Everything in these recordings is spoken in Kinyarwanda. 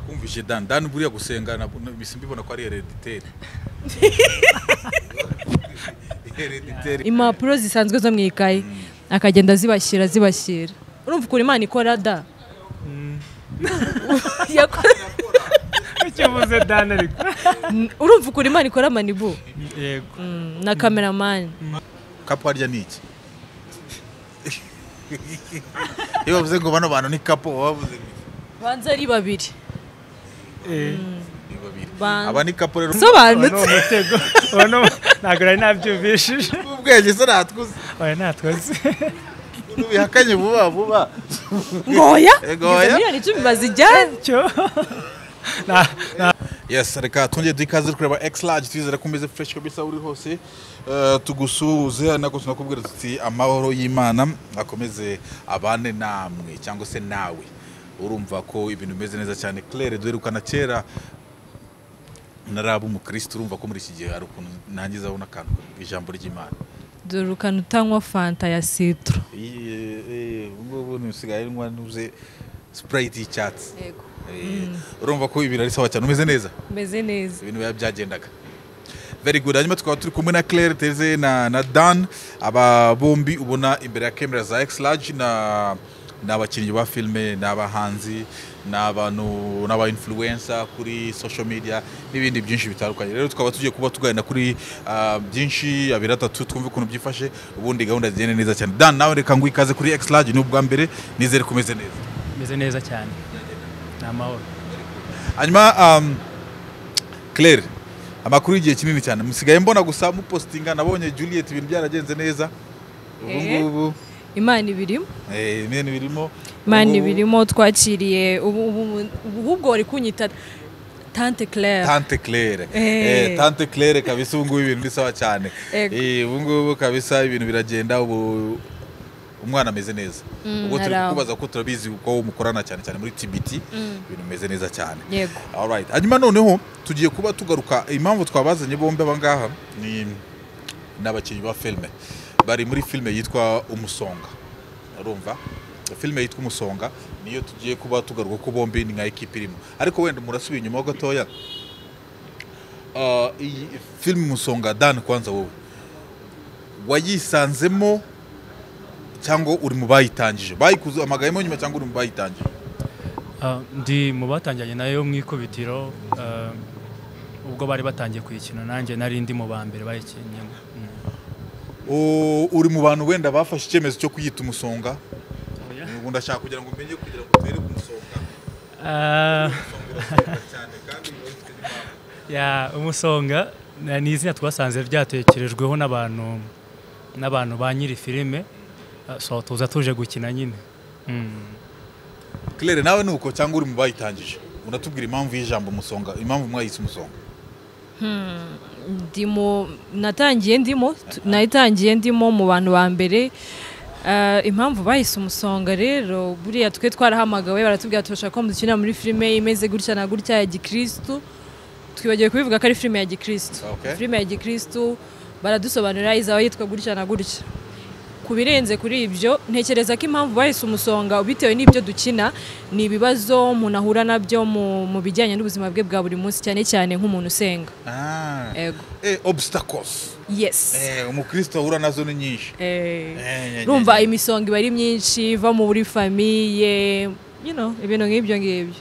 wumvise dandani buriya gusenga mbese mbibona ko ari herediteri herediteri impapuro zisanzwe zo mu ikayi akagenda zibashyira zibashyira urumva ukuntu imana ikora da Yako- icyo uvuze dani ariko urumva ukuntu imana ikora manibu yego Mm, na kameramani kapu harya ni iki iyo bavuze ngo bano bantu ni kapu baba bavuze ngo banza ari babiri Eh, ni babiri Ban- aba ni kapu rero uwo ni sobanutse umutego uwo ni umu- ntabwo nari nabyumvishije ubwenge se natwuze oya natwose ntubihakanye vuba vuba ngoya Ego, Izo oya. miliyoni icumi bazijyane cyo na- na- yes reka twongere duhe ikaze kureba x large twizere ko umeze fresh kabisa uri hose Eh, tugusuhuze nako tunakubwira tuti amahoro y'imana akomeze abane namwe cyangwa se nawe urumva ko ibintu bimeze neza cyane claire duherukana kera naraba umukristo urumva ko muri iki gihe hari ukuntu nangize abona akantu ku ijambo ry'imana dore ukantu utanywa fanta ya sitoro ubungubu nisigaye nywa nuze sprite y'icyatsi Eh, urumva ko ibintu ari sawa cyane umeze neza meze neza ibintu biba byagendaga very good hanyuma tukaba turi kumwe na claire teze na, na dan aba bombi ubona imbere ya camera za x large na ni abakinnyi ba filime ni abahanzi ni abantu ni aba influencer kuri social media n'ibindi byinshi bitandukanye rero tukaba tugiye kuba tuganira kuri ah, byinshi abiri atatu twumve ukuntu byifashe ubundi gahunda zigende neza cyane dan nawe reka ngo ikaze kuri x large ni ubwa mbere nizere kumeze neza meze neza cyane ni amahoro hanyuma um, claire amakuru y'igihe kinini cyane musigaye mbona gusa mupositinga nabonye juliet ibintu byaragenze neza ubu Eh. ngubu imana ibirimo eh, imena birimo imana Ubu- ibirimo twakiriye ubu ubu- ubu ahubwo bari kunyita tante claire tante claire Eh. Eh, tante claire kabisa ubu ngubu ibintu bisawa cyane Ego. Eh, ubu ngubu kabisa ibintu biragenda ubu umwana ameze neza Mm, ubwo turi arangwa. kukubaza ko turabizi ko mukorana cyane cyane muri tbt Mm. ibintu bimeze neza cyane yego Alright. hanyuma noneho tugiye kuba tugaruka impamvu twabazanye bombi aba ngaha ni ni abakinnyi ba filime bari muri filime yitwa umusonga urumva filime yitwa umusonga niyo tugiye kuba tugaruka ko bombi ni nka ekipa irimo ariko wenda murasubiye inyuma ho gatoya Ah, iyi filime umusonga dan kwanza wowe wayisanzemo cyangwa uri mu bayitangije bayikuzahamagayemo nyuma cyangwa uri mu bayitangije Ah, ndi mu batangiranye nayo mu ikubitiro ah, ubwo bari batangiye kuyikina nanjye nari ndi mu ba mbere bayikinnye O- uri mu bantu wenda bafashe icyemezo cyo kuyita umusonga ubu ndashaka kugira ngo umenye kugira ngo utere ku musonga Ah, Urasonga cyane kandi biba bifite n'impamvu. ya umusonga na- ni izina twasanze ryatekerejweho n'abantu n'abantu ba nyiri filime Ah, so tuza tuje gukina nyine Mm. claire nawe ni uko cyangwa uri mu bayitangije unatubwira impamvu y'ijambo umusonga impamvu mwayise umusonga ndimo natangiye ndimo t- nayitangiye ndimo mu bantu ba mbere Ah, impamvu bahise umusonga rero buriya twe twarahamagawe baratubwira turashaka ko mudukinira muri filime imeze gutya na gutya ya gikirisitu twibagiwe kubivuga ko ari filime ya gikirisitu Okay. filime ya gikirisitu baradusobanurira izaba yitwa gutya na gutya ku birenze kuri ibyo ntekereza ko impamvu bahise umusonga bitewe n'ibyo dukina ni ibibazo umuntu ahura nabyo mu, mu bijyanye n'ubuzima bwe bwa buri munsi cyane cyane nk'umuntu usenga Ah. ego Eh, obstacles yes Eh, umukristo ahura nazo ni nyinshi Eh, rumva eh, eh. imisonga iba ari myinshi iva mu buri famiye you know, ibintu nk'ibyo ngibyo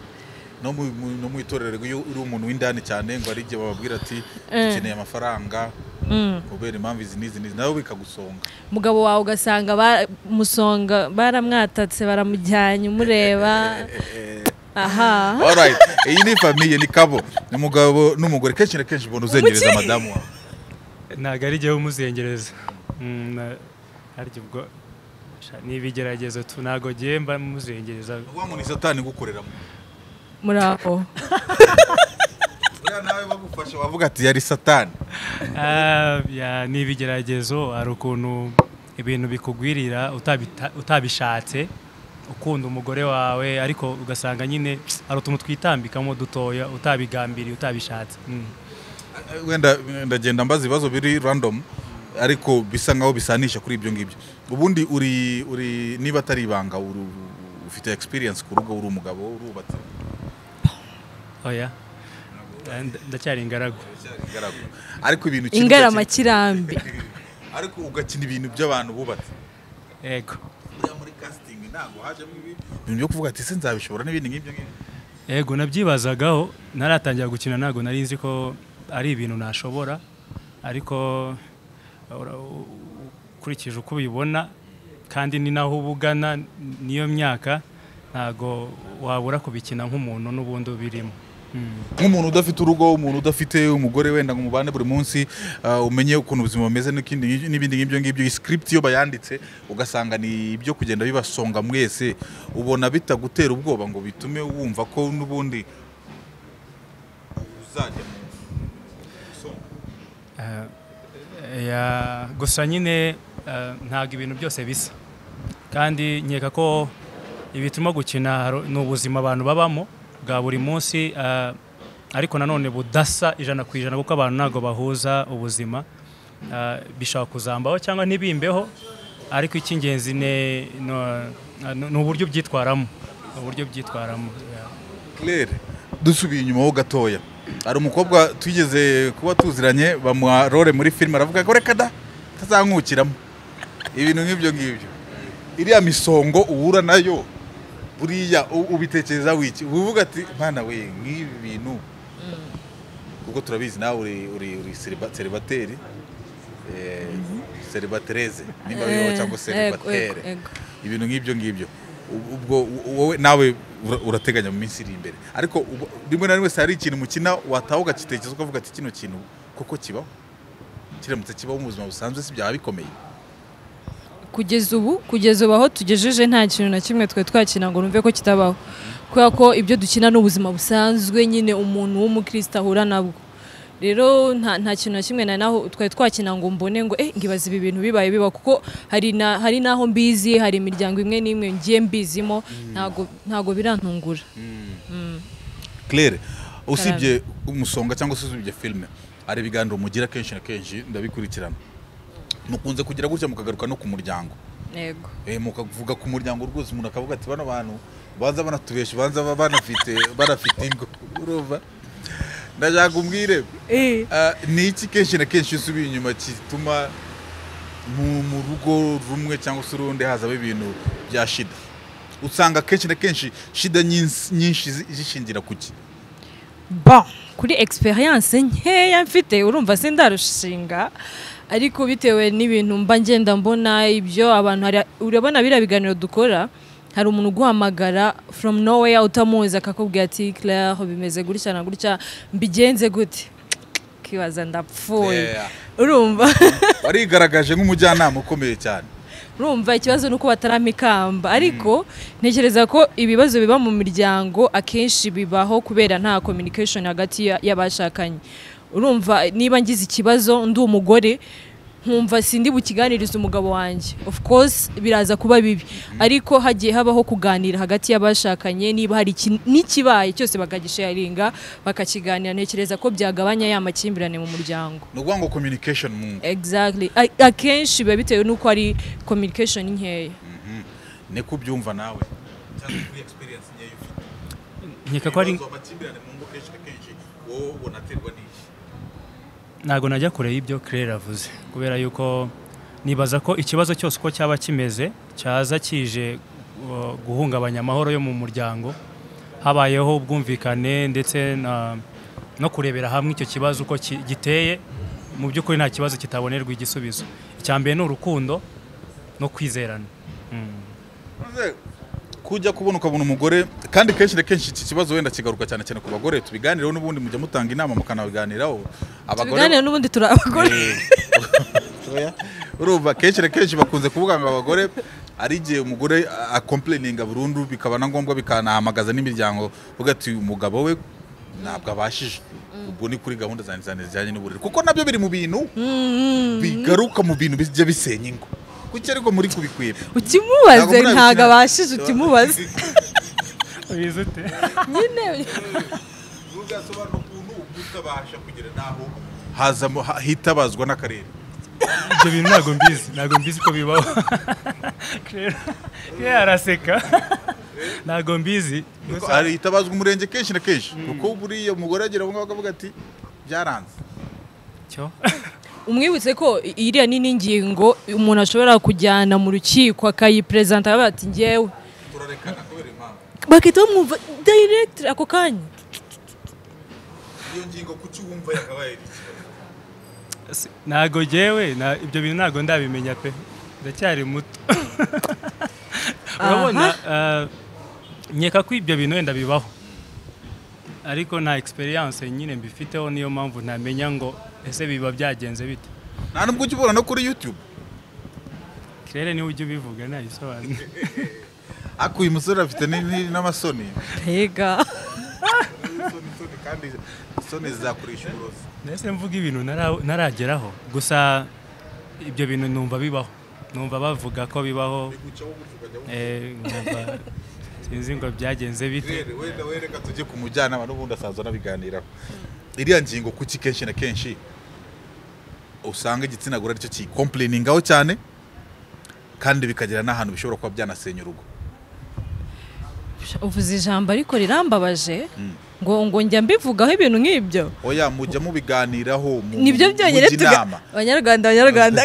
no mu- mu- no mu itorero iyo uri umuntu w'indani cyane ngo hari igihe bababwira ati Eh. dukeneye amafaranga Mm. kubera impamvu izi n'izi n'izi nawe bikagusonga umugabo wawe ugasanga ba- musonga baramwatatse baramujyanye umureba aha Alright. iyi ni famiye ni kabo ni umugabo n'umugore kenshi na kenshi ubona uzengereza madamu wawe ntabwo ari jyewe umuzengereza Mm, na- harya ubwo sha, ni ibigeragezo tu ntabwo jyewe mba muzengereza Ni ukuvuga ngo ni satani igukoreramo muri aho uriya nawe bagufasha wavuga ati yari satani Ah, ya, ni ibigeragezo hari ukuntu ibintu bikugwirira utabita- utabishatse ukunda umugore wawe ariko ugasanga nyine hari utuntu twitambikamo dutoya utabigambiriye utabishatse Mm. wenda ndagenda mbaza ibibazo biri random ariko bisa nkaho bisanisha kuri ibyo ngibyo ubundi uri uri niba atari ibanga uri- ufite experience ku rugo uri umugabo urubatse oya Nda- ndacyari ingaragu ingaragu ariko ibintu ukina ugakina- ingaramakirambye ariko ugakina ibintu by'abantu bubatse yego buriya muri casting ntabwo hajemo ibi ibintu byo kuvuga ati ese nzabishobora n'ibindi nk'ibyo ngibyo yego nabyibazagaho naratangira gukina ntabwo nari nzi ko ari ibintu nashobora ariko ura- u- u- ukurikije uko ubibona kandi ni naho uba ugana niyo myaka ntabwo wabura kubikina nk'umuntu n'ubundi ubirimo Mm. nk'umuntu udafite urugo umuntu udafite umugore wenda ngo mubane buri munsi ah, umenye ukuntu ubuzima bumeze n'ikindi ngi- n'ibindi nk'ibyo ngibyo iyi script iyo bayanditse ugasanga ni ibyo kugenda bibasonga mwese ubona bitagutera ubwoba ngo bitume wumva ko n'ubundi uzajya mu isonga Eh, ya- gusa nyine eh, ntabwo ibintu byose bisa kandi nkeka ko ibituma gukina haro- ni ubuzima abantu babamo bwa buri munsi eh, ariko nanone budasa ijana ku ijana kuko abantu ntabwo bahuza ubuzima Eh, bishobora kuzambaho cyangwa ntibimbeho ariko icy'ingenzi ni no- ni uburyo byitwaramo uburyo byitwaramo yeah. Claire dusubiye inyuma ho gatoya hari umukobwa twigeze kuba tuziranye bamuha role muri filime aravuga ngo reka da tazankukiramo ibintu nk'ibyo ngibyo iriya misongo uhura nayo buriya u- ubitekereza wiki uvuga ati mwana we nk'ibi bintu kuko turabizi nawe uri uri uri seriba- seribateri eh, seribatereze nimba biriho cyangwa Eh, seribatere ego, ego. ibintu nk'ibyo ngibyo Ub- ubwo u- wowe nawe ura- urateganya mu minsi iri imbere ariko ubu- rimwe na rimwe se hari ikintu mukina wataha ugakitekereza ukavuga ati kino kintu koko kibaho kiramutse kibaho mu buzima busanzwe si byaba bikomeye kugeza ubu kugeza ubu aho tugejeje nta kintu na kimwe twari twakina ngo numve ko kitabaho kubera ko ibyo dukina ni ubuzima busanzwe nyine umuntu w'umukristo ahura nabwo rero nta, nta kintu na kimwe nari naho twari twakina ngo mbone ngo eh ngibaza ibi bintu bibaye biba kuko hari na, hari naho mbizi hari imiryango imwe n'imwe ngiye mbizimo ntago ntago birantungura claire usibye umusonga cyangwa se usibye filime hari ibiganiro mugira kenshi na kenshi ndabikurikirana mukunze kugira gutya mukagaruka no ku muryango yego Eh, mukavuga ku muryango rwose umuntu akavuga ati bano bantu banza banatubesha banza ba- banafite banafite ingo urumva ndashaka umbwire eh Ah, ni iki kenshi na kenshi iyo usubiye inyuma gituma mu mu rugo rumwe cyangwa se urundi hazamo ibintu bya shida usanga kenshi na kenshi shida nyinsi- nyinshi zi- zishingira ku ki ba kuri experience nkeya mfite urumva sindarushinga ariko bitewe n'ibintu mba ngenda mbona ibyo abantu hari urabona biriya biganiro dukora hari umuntu uguhamagara from nowhere utamuzi akakubwira ati Claire bimeze gutya na gutya mbigenze gute kibaza ndapfuye Yeah. urumva warigaragaje nk'umujyanama ukomeye cyane urumva ikibazo ni uko bataramikamba ariko ntekereza ko ibibazo biba mu miryango akenshi bibaho kubera nta communication hagati ya- y'abashakanye urumva niba ngize ikibazo ndi umugore nkumva sindi bukiganiriza umugabo wanjye of course biraza kuba bibi ariko hagiye habaho kuganira hagati y'abashakanye niba hari iki- n'ikibaye cyose bakagisharinga bakakiganira ntekereza ko byagabanya ya makimbirane mu muryango ni ukuvuga ngo communication mu ngo exactly A- akenshi biba bitewe n'uko ari communication nkeya niko ubyumva nawe cyangwa kuri experience nkeya ufite nkeka ko ari Ibibazo, amakimbirane mu ngo kenshi na kenshi wowe unaterwa n'iki ntabwo najya kure y'ibyo Claire avuze kubera yuko nibaza ko ikibazo cyose uko cyaba kimeze cyaza kije uh, guhungabanya amahoro yo mu muryango habayeho ubwumvikane ndetse na- no kurebera hamwe icyo kibazo uko ki- giteye mu by'ukuri nta kibazo kitabonerwa igisubizo icya mbere ni urukundo no kwizerana Mm. Maze kujya kubona ukabona umugore kandi kenshi na kenshi iki kibazo wenda kigaruka cyane cyane ku bagore tubiganireho n'ubundi mujya mutanga inama mukanabiganiraho tubiganira n'ubundi turi abagore Eh, urumva kenshi na kenshi bakunze kuvuga ngo abagore ari igihe umugore akomplayininga burundu bikaba na ngombwa bikanahamagaza n'imiryango uvuga ati umugabo we ntabwo abashije ubwo ni kuri gahunda zanjye zanjye zijyanye n'uburere kuko nabyo biri mu bintu bigaruka mu bintu bijya bisenya ingo kuki ariko muri kubikwira Ntabwo ukimubaze murabikina. ntabwo abashije utimubaze nyine bigasobanura ukuntu ubu utabasha kugera n'aho hazamo ha- hitabazwa n'akarere ibyo bintu ntabwo mbizi ntabwo mbizi ko bibaho Claire Claire araseka ntabwo mbizi Kuko hari hitabazwa umurenge kenshi na kenshi kuko buriya umugore agera aho ngaho akavuga ati byaranze Cyo. umwibutse ko i- iriya ni n'ingingo umuntu ashobora kujyana mu rukiko akayiperezanta akavuga ati ngewe turarekana kubera impamvu bagahita bamwumva direct ako kanya iyo ngingo kuki wumva yakabaye Si- ntabwo jewe na- ibyo bintu ntabwo ndabimenya pe ndacyari muto urabona ah, nkeka ko ibyo bintu wenda bibaho ariko nta experience nyine mbifiteho niyo mpamvu ntamenya ngo ese biba byagenze bite nta nubwo ujya ubona no kuri yutube claire niwe ujya ubivuga nayisobanura ariko uyu musore afite ni- ni- n'amasoni mbega Isoni, isoni, kandi isoni zizakurisha uburozi ndetse mvuga ibintu ntara- ntarageraho gusa ibyo bintu numva bibaho numva bavuga ko bibaho bigucaho gutya ukajya wumva. eh, numva sinzi ngo byagenze bite rero wenda wereka tujye ku mujyanama n'ubundi asaza anabiganiraho iriya ngingo kuki kenshi na kenshi usanga igitsina gore aricyo kiyikompliningaho cyane kandi bikagera n'ahantu bishobora kuba byanasenya urugo uvuze ijambo ariko rirambabaje ngo ngo njya mbivugaho ibintu nk'ibyo oya mujya mubiganiraho mu- nibyo mu- byonyine mujya tuga- inama. abanyarwanda abanyarwanda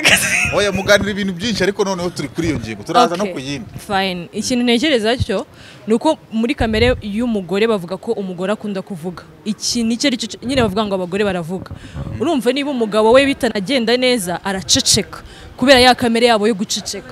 oya muganira ibintu byinshi ariko noneho turi kuri iyo ngingo turaza no Okay, ku yindi fine ikintu ntekereza cyo ni uko muri kamere y'umugore bavuga ko umugore akunda kuvuga ikintu icyo ari cyo nyine bavuga ngo abagore baravuga urumva niba umugabo we bitanagenda neza araceceka kubera ya kamere yabo yo guceceka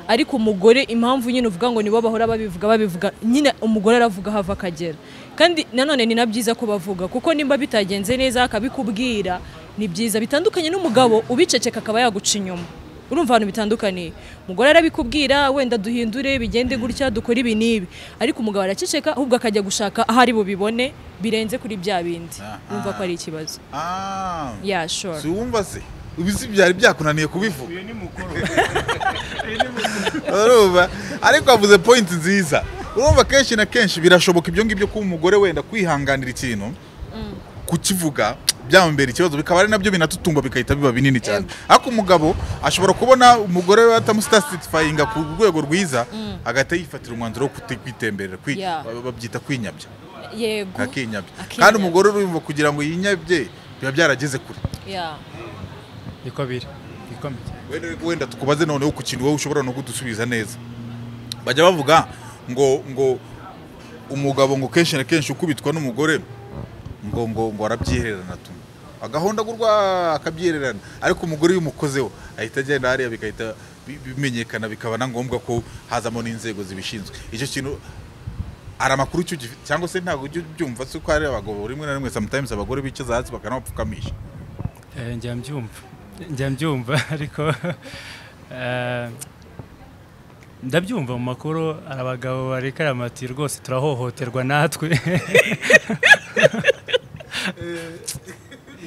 ariko umugore impamvu nyine uvuga ngo nibo bahora babivuga babivuga nyine umugore aravuga hava akagera kandi nanone ni na byiza ko bavuga kuko nimba bitagenze neza akabikubwira ni byiza bitandukanye n'umugabo ubiceceka akaba yaguca inyuma urumva ahantu bitandukaniye umugore arabikubwira wenda duhindure bigende gutya dukore ibi n'ibi ariko umugabo araceceka ahubwo akajya gushaka aho ari bubibone birenze kuri bya bindi Aha. urumva ko ari ikibazo Ah, ya shora si wumva se ubu si byari byakunaniye kubivuga uyu ni mukuru urumva ariko wavuze point nziza urumva kenshi na kenshi birashoboka ibyo ngibyo kuba umugore wenda kwihanganira ikintu kukivuga byamubera ikibazo bikaba ari nabyo binatutumba bigahita biba binini cyane ariko umugabo ashobora kubona umugore we atamusitasitifayinga ku rwego rwiza agahita yifatira umwanzuro wo kuti- kwitemberera kwi- Yeah. ba- babyita kwinyabya yego akinyabya Akinyabya. kandi umugore urumva kugira ngo yinyabye biba byarageze kure ya niko biri niko biri wenda wenda tukubaze noneho ku kintu wowe ushobora no kudusubiza neza bajya bavuga ngo ngo umugabo ngo kenshi na kenshi ukubitwa n'umugore ngo ngo ngo arabyihererana tu agahonda gurwa akabyihererana ariko umugore iyo umukozeho ahita agenda hariya bigahita bi- bimenyekana bikaba na ngombwa ko hazamo n'inzego zibishinzwe icyo kintu hari amakuru icyo gifi- cyangwa se ntabwo ujya ubyumva si uko hari abagabo rimwe na rimwe sometimes abagore bicaza hasi bakanabapfukamisha Eh, njya mbyumva njya mbyumva ariko eh, ndabyumva mu makuru hari abagabo barekera amati rwose turahohoterwa natwe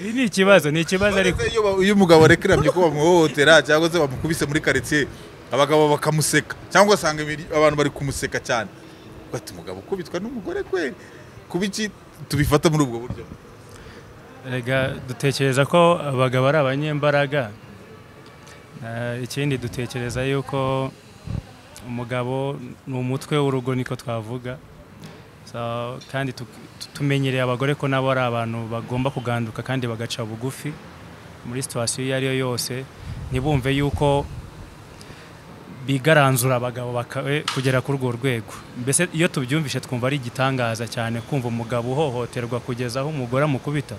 ibi ni ikibazo ni ikibazo ariko Iyo ba- iyo umugabo arekeramye ko bamuhohotera cyangwa se bamukubise muri karitsiye abagabo bakamuseka cyangwa usanga imiri- abantu bari kumuseka cyane bati umugabo ukubitwa n'umugore kweli kuba iki tubifata muri ubwo buryo Erega dutekereza ko abagabo ari abanyembaraga Eh, ikindi dutekereza yuko umugabo ni umutwe w'urugo niko twavuga So, kandi tu- tu- tumenyereye abagore ko nabo ari abantu bagomba kuganduka kandi bagaca bugufi muri situwasiyo iyo ari yo yose ntibumve yuko bigaranzura abagabo baka- eh, kugera kuri urwo rwego mbese iyo tubyumvishe twumva ari igitangaza cyane kumva umugabo uhohoterwa kugeza aho umugore amukubita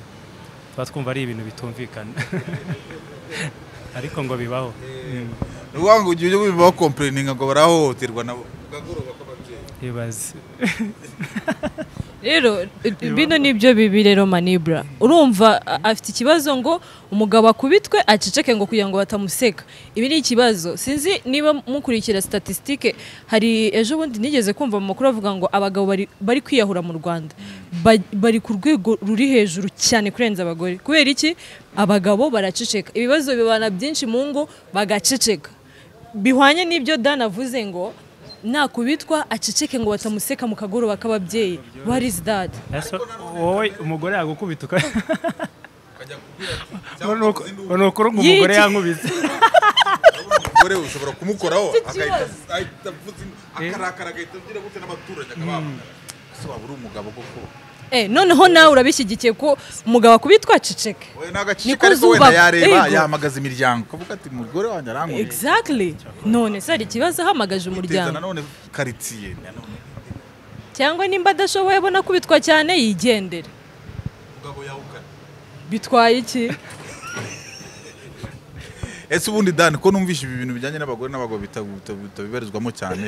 tuba twumva ari ibintu bitumvikana ariko ngo bibaho ni ukuvuga ngo ujye ubibaho kompurininga ngo barahohoterwa nabo ibaze rero bino nibyo bibi rero manibura urumva a- afite ikibazo ngo umugabo akubitwe aceceke ngo kugira ngo batamuseka ibi ni ikibazo sinzi niba mukurikira statisitike hari ejo bundi nigeze kumva mu makuru avuga ngo abagabo bari, bari kwiyahura mu rwanda Ba- bari ku rwego ruri hejuru cyane kurenza abagore kubera iki abagabo baraceceka ibibazo bibana byinshi mu ngo bagaceceka bihwanye n'ibyo dan avuze ngo nakubitwa aceceke ngo batamuseka mu kagoroba k'ababyeyi what is that Ese wowe umugore yagukubita uka- Urabona uko- urabona uko urumva umugore Yiki. yankubise umugore ushobora kumukoraho ikibazo. agahita- ahita avuza ind- akarakara agahita agira gute n'abaturanyi akababona ese waba uri umugabo koko Eh, noneho nawe urabishyigikiye ko umugabo akubitwa aceceke we ni agacika Niko ariko wenda zuba- yareba Ego. yahamagaza imiryango akavuga ati umugore wanjye arankunda exactly none se hari ikibazo ahamagaje iteza umuryango nanone karitsiye nanone cyangwa nimba adashoboye abona kubitwa cyane yigendere umugabo yawukana bitwaye iki ese ubundi dani ko numvishe ibi bintu bijyanye n'abagore n'abagabo bita- bita- bitabibarizwamo cyane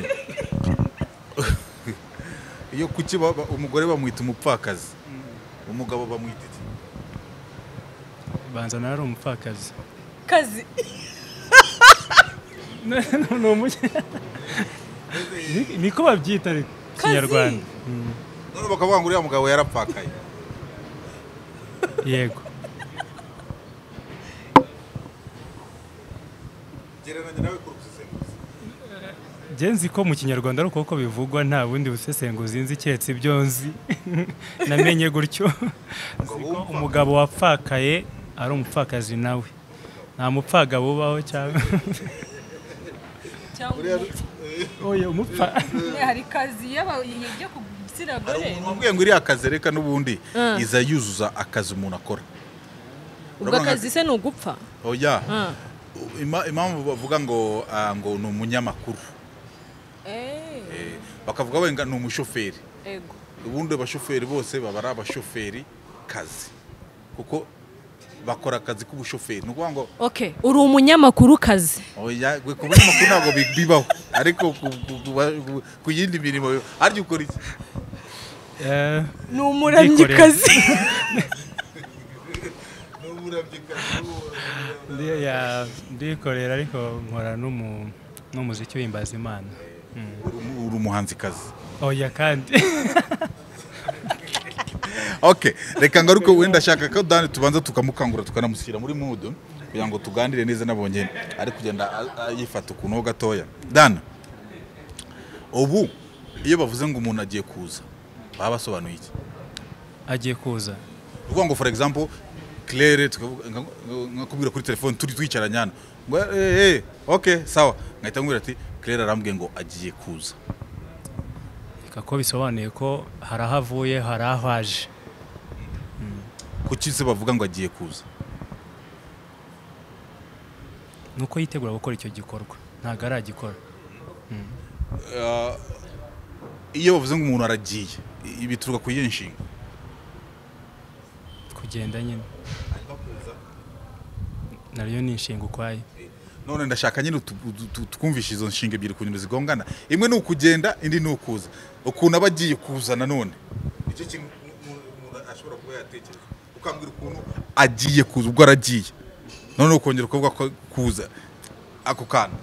iyo kuki ba- ba- umugore bamwita umupfakazi umugabo bamwita iki banza nawe ari umupfakazi kazi ni umuke niko babyita ariko kinyarwanda Mm, none bakavuga ngo uriya mugabo yarapfakaye yego gereranya nawe ku rusesenguzi njye nzi ko mu kinyarwanda ari uko bivugwa nta bundi busesenguzi nzi keretse ibyo nzi namenye gutyo nzi ko umugabo wapfakaye ari umupfakazi nawe nta mupfagabo ubaho cyangwa oya umupfa hari kazi y'abajya ku gitsina hari umuntu wambwiye ngo iriya kazi reka n'ubundi Mm. iza yuzuza akazi umuntu akora ubwo akazi se ni ugupfa oya Ah. Ima- impamvu bavuga ngo ah, ngo ni umunyamakuru Eh, bakavuga wenda ni umushoferi Ego. ubundi abashoferi bose baba ari abashoferi kazi kuko bakora akazi k'ubushoferi ni ukuvuga ngo okay uri umunyamakuru kazi oya gwe ku binyamakuru ntabwo bi- bibaho ariko ku- ku- ku ba- ku- ku yindi mirimo yo- harya ukora iki Eh, ni umuramyikazi ndi- ya- ndikorera ariko nkora n'umu- n'umuziki w'imbaza imana Uri umu- uri umuhanzikazi oya kandi okay reka ngaruke wenda ashaka ko dani tubanza tukamukangura tukanamushyira muri mudu kugira ngo tuganire neza nabonye ari kugenda a- a- yifata ukuntu ho gatoya dani ubu iyo bavuze ngo umuntu agiye kuza baba basobanuye iki agiye kuza ukuvuga ngo for example claire tukavuga- nka- nka- nkakubwira kuri telefone turi twicaranye hano ngo eh, eh, ok sawa nkahita nkubwira ati claire arambwiye ngo agiye kuza ko bisobanuye ko hari aho avuye hari aho aje kuki se bavuga ngo agiye kuza ni uko yitegura gukora icyo gikorwa ntabwo aragikora iyo bavuze ngo umuntu aragiye i- bituruka ku yihe nshinga kugenda nyine nariyo ni inshinga ukwaye none ndashaka nyine utu- utu- utu- twumvishe izo nshinga ebyiri kunyura zigongana imwe ni ukugenda indi ni ukuza ukuntu aba agiye kuza nanone nicyo kintu umuntu ashobora kuba yatekereza ukambwira ukuntu agiye kuza ubwo aragiye none ukongera ukavuga ko kuza ako kantu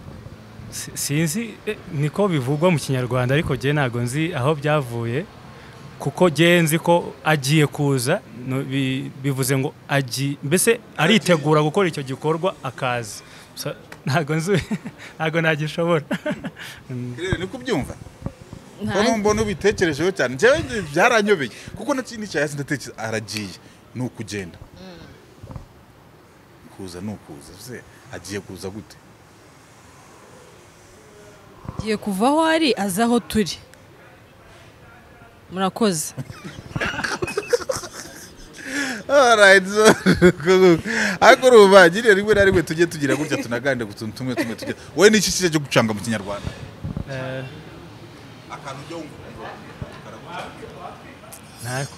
Si- sinzi eh, niko bivugwa mu kinyarwanda ariko njye ntabwo nzi aho byavuye kuko njye nzi ko agiye kuza no- bi- bivuze ngo agiye mbese aritegura gukora icyo gikorwa akaza So, ntabwo nzi ntabwo nagishobora Mm, rero niko ubyumva ko mbona ubitekerejeho cyane njyewe njye byaranyobeye kuko nakindi cya hasi ndatekereza aragiye ni ukugenda kuza ni ukuza se agiye kuza gute agiye kuva aho ari aza aho turi murakoze Alright, so, ariko urumva nyine rimwe na rimwe tujye tugira gutya tunaganire ku tuntu tumwe tumwe tujya wowe ni iki kijya cyo gucanga mu kinyarwanda eh, akantu ujya wumva nta-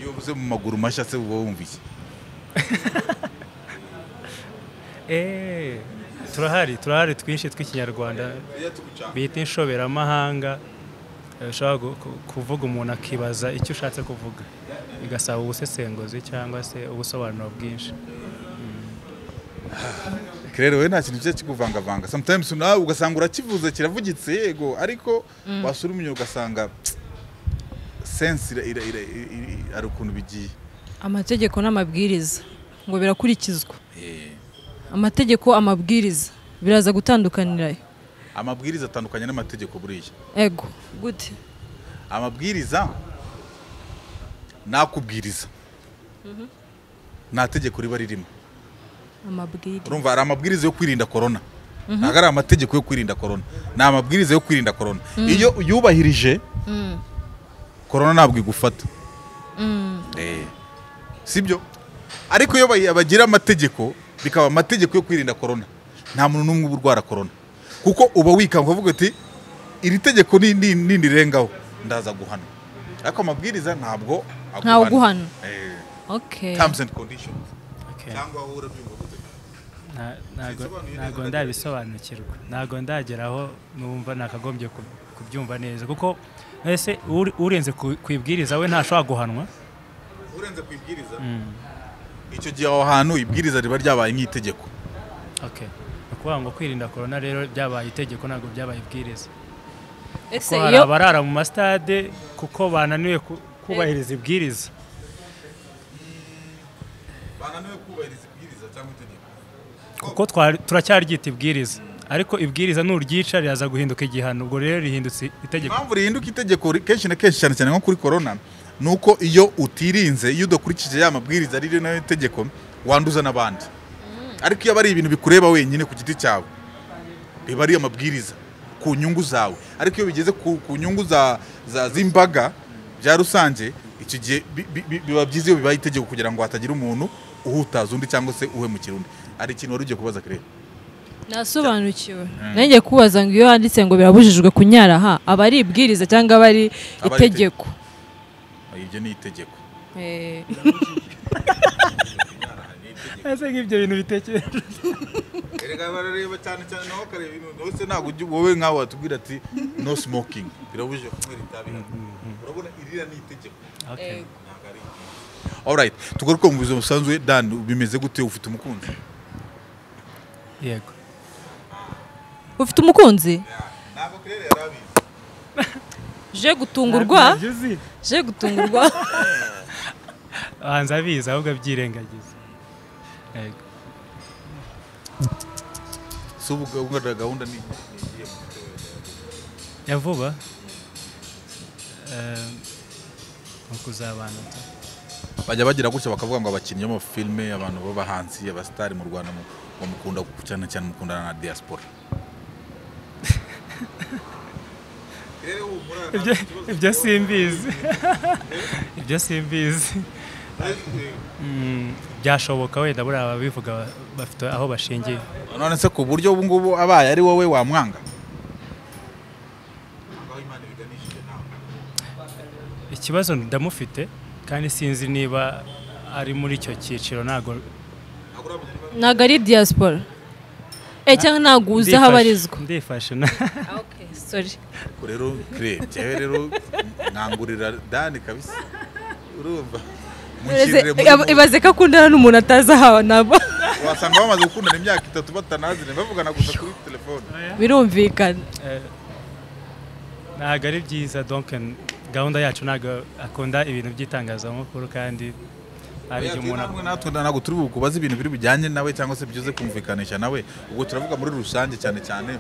iyo uvuze mu maguru mashya se uba wumva iki Eh, turahari turahari twinshi tw'ikinyarwanda bita inshoberamahanga eh, ushobora gu- ku- kuvuga umuntu akibaza icyo ushatse kuvuga bigasaba ubusesenguzi cyangwa se ubusobanuro bwinshi rero wowe nta kintu kijya kikuvangavanga sometimes nawe ugasanga urakivuze kiravugitse yego ariko wasura umenya ugasanga sense ira- ira- ira- i- i- hari ukuntu bigiye amategeko n'amabwiriza ngo birakurikizwa amategeko amabwiriza biraza gutandukanira amabwiriza atandukanye n'amategeko buriya ego gute amabwiriza nakubwiriza nta tegeko riba ririmo amabwiriza urumva hari amabwiriza yo kwirinda korona ntabwo ari amategeko yo kwirinda korona ni amabwiriza yo kwirinda korona iyo uyubahirije korona ntabwo igufata Eh, sibyo ariko iyo bayi- bagira amategeko bikaba amategeko yo kwirinda korona nta muntu n'umwe uba urwara korona kuko uba wikanga ukavuga uti iri tegeko ni- ni- nirirengaho ndaza guhana ariko amabwiriza ntabwo Ntawe uguhana. Eh, okay terms and conditions Okay. cyangwa wowe urabyumva gute? Nta- ntago- Sinsobanuye ntago neza. ndabisobanukirwa ntago ndageraho numva nakagombye ku- kubyumva neza kuko ese uri- urenze ku ku ibwiriza we ntashobora guhanwa urenze ku ibwiriza Mm, icyo gihe aho hantu ibwiriza riba ryabaye nk'itegeko okay. Ni ukuvuga ngo kwirinda korona rero byabaye itegeko ntabwo byabaye ibwiriza ese ko hari iyo abarara mu masitade kuko bananiwe ku- kubahiriza ibwiriza bananiwe kubahiriza ibwiriza cyangwa itegeko kuko twari- turacyaryita ibwiriza ariko ibwiriza nuryica riraza guhinduka igihano ubwo rero rihindutse itegeko impamvu rihinduka itegeko ri- kenshi na kenshi cyane cyane nko kuri korona ni uko iyo utirinze iyo udakurikije ya mabwiriza riri nayo itegeko wanduza n'abandi ariko iyo aba ari ibintu bikureba wenyine ku giti cyawe biba ari amabwiriza ku nyungu zawe ariko iyo bigeze ku, ku nyungu za, za z'imbaga bya rusange icyo gihe bi- bi- bi- biba byiza iyo bibaye itegeko kugira ngo hatagira umuntu uhutaza undi cyangwa se uhemukira undi hari ikintu wari ugiye kubaza kireba nasobanukiwe nanjye kubaza ngo iyo handitse ngo birabujijwe kunyara ha aba ari ibwiriza cyangwa aba ari Aba ari itegeko ibyo ni itegeko Eh, ese nk'ibyo bintu bitekereje erega barareba cyane cyane nawe akareba ibintu wese ntabwo ujya wowe nkawe watubwira ati no smoking birabujije kunywera itabi hano urabona irira ni itegeko Okay. eh, ntabwo ari alright tugaruke mu buzima busanzwe dan bimeze gute ufite umukunzi yego ufite umukunzi ntabwo kirere yarabizi je gutungurwa Ntabyo uzi. je gutungurwa banza abizi ahubwo abyirengagiza Yego. si ubu gahunda gahunda ni igiye ya vuba Eh, ni ukuzabana tu. bajya bagira gutya bakavuga ngo abakinnyi b'amafilme abantu b'abahanzi abasitari mu rwanda mu- bamukunda cyane cyane mukundana na diaspora Ibyo- ibyo simbizi ibyo simbizi Mm, byashoboka wenda buriya ababivuga ba- bafite aho bashingiye none se ku buryo ubu ngubu abaye ari wowe wamwanga ikibazo ndamufite kandi sinzi niba ari muri icyo cyiciro ntabwo ntabwo ari diaspora eh cyangwa ntabwo uzi aho abarizwa ndifashe na Ah, okay, sorry Ubwo rero kire njyewe rero nkangurira dani kabisa urumva mushyirire muri Ibaze- ibaze ko akundana n'umuntu atazi aho naba wasanga bamaze gukundana imyaka itatu batanazine bavugana gusa kuri telefone birumvikana ntabwo ari byiza donke gahunda yacu ntabwo akunda ibintu by'itangazamakuru kandi hari igihe umuntu namwe natwe ntabwo turi bukubaze ibintu biri bujyanye nawe cyangwa se byuze kumvikanisha nawe ubwo turavuga muri rusange cyane cyane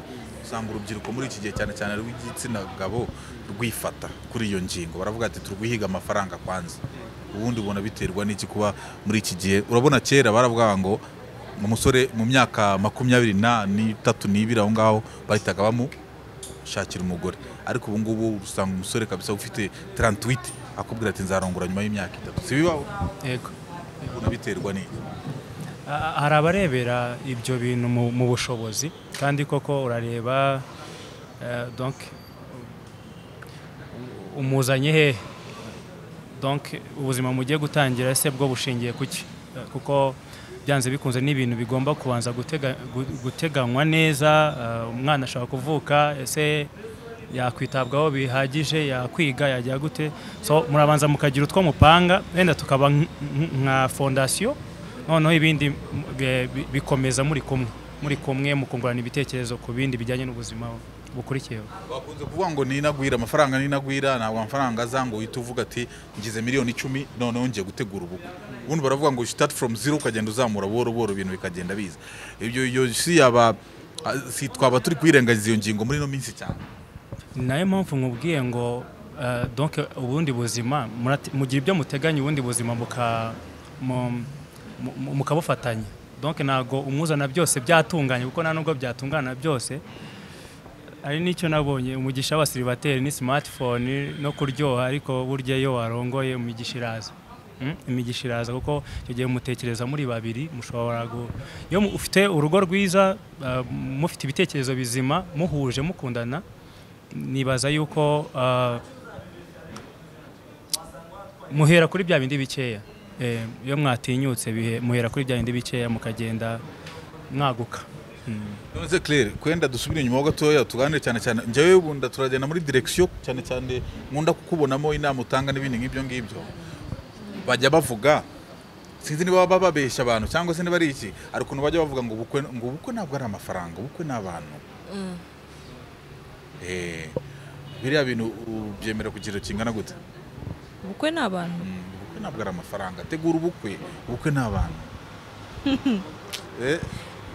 usanga urubyiruko muri iki gihe cyane cyane rw'igitsina gabo rwifata kuri iyo ngingo baravuga ati turwihiga amafaranga kwanza ubundi ubona biterwa n'iki kuba muri iki gihe urabona kera baravuga ngo umusore mu myaka makumyabiri na- n'itatu n'ibiri aho ngaho bahitaga bamu shakira umugore ariko ubu ngubu usanga umusore kabisa ufite 38 akubwira ati nzarongora nyuma y'imyaka itatu si bibaho Yego. ubona biterwa n'iki A- hari abarebera ibyo bintu mu mu bushobozi kandi koko urareba eh, donc umuzanye he donc ubuzima mugiye gutangira se bwo bushingiye ku ki Eh, kuko byanze bikunze n'ibintu bigomba kubanza gutega- gu- guteganywa neza eh, umwana ashobora kuvuka ese yakwitabwaho bihagije yakwiga yajya gute so murabanza mukagira utwo mupanga wenda tukaba nk- nk- nka fondasiyo noneho ibindi m- bi- bi- bikomeza muri kumwe muri kumwe mukungurana ibitekerezo ku bindi bijyanye n'ubuzima bukurikiyeho bakunze kuvuga ngo ninagwira amafaranga ninagwira ntabwo amafaranga aza ngo uhite uvuga ati ngize miliyoni icumi noneho ngiye gutegura ubukwe ubundi baravuga ngo start from zero ukagenda uzamura buhoro buhoro ibintu bikagenda biza ibyo iyo si yaba ah, si twaba turi kwirengagiza iyo ngingo muri ino minsi cyane ni nayo mpamvu nkubwiye ngo eh, donc ubundi buzima murate- mugira ibyo muteganya ubundi buzima muka mu- mu- mu- mukabufatanya donc ntabwo umuzana byose byatunganye kuko nta nubwo byatungana byose hari n'icyo nabonye umugisha wa sirivateri ni simatifone no kuryoha ariko burya iyo warongoye umugisha iraza Mm, imigisha iraza kuko icyo gihe mutekereza muri babiri mushobora gu- iyo mu- ufite urugo rwiza uh, mufite ibitekerezo bizima muhuje mukundana nibaza yuko uh, muhera kuri bya bindi bikeya Eh, iyo mwatinyutse bihe- muhera kuri bya bindi bikeya mukagenda mwaguka Mm. none claire kwenda dusubire inyuma ho gatoya tuganire cyane cyane njyewe bunda turagenda muri direkisiyo cyane cyane nkunda kukubonamo inama utanga n'ibindi nk'ibyo ngibyo bajya bavuga sinzi niba baba babeshya abantu cyangwa se niba ari iki hari ukuntu bajya bavuga ngo ubukwe ngo ubukwe ntabwo ari amafaranga ubukwe ni abantu Eh, biriya bintu u- byemera ku kigero kingana gute ubukwe ni abantu Mm, ubukwe ntabwo ari amafaranga tegura ubukwe ubukwe ni abantu Eh,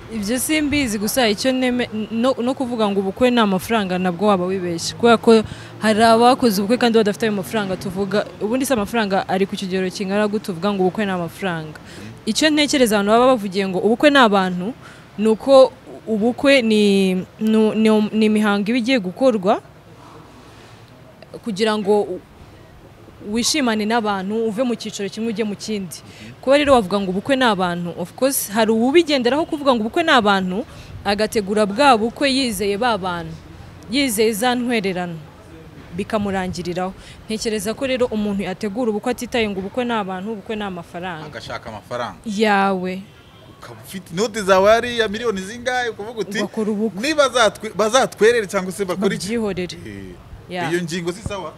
ibyo simbizi gusa icyo neme no, no kuvuga ngo ubukwe ni amafaranga nabwo waba wibeshye kubera ko hari abakoze ubukwe kandi badafite ayo mafaranga tuvuga ubundi se amafaranga ari ku kigero kingana gute uvuga ngo ubukwe ni amafaranga icyo ntekereza abantu baba bavugiye ngo ubukwe ni abantu ni uko ubukwe ni, ni, ni, ni imihango iba igiye gukorwa kugira ngo wishimane n'abantu uve mu cyiciro kimwe ujye mu kindi kuba rero wavuga ngo ubukwe ni abantu of course hari uwubigenderaho kuvuga ngo ubukwe ni abantu agategura bwa bukwe yizeye ba bantu yizeye za ntwererano bikamurangiriraho ntekereza ko rero umuntu yategura ubukwe atitaye ngo ubukwe ni abantu ubukwe ni amafaranga agashaka amafaranga yawe ukaba ufite inoti zawe hariya miliyoni zingahe ukuvuga uti ugakora ubukwe niba zatwe- bazatwerere cyangwa se bakora iki babyihorere Eh, Yeah. iyo ngingo si sawa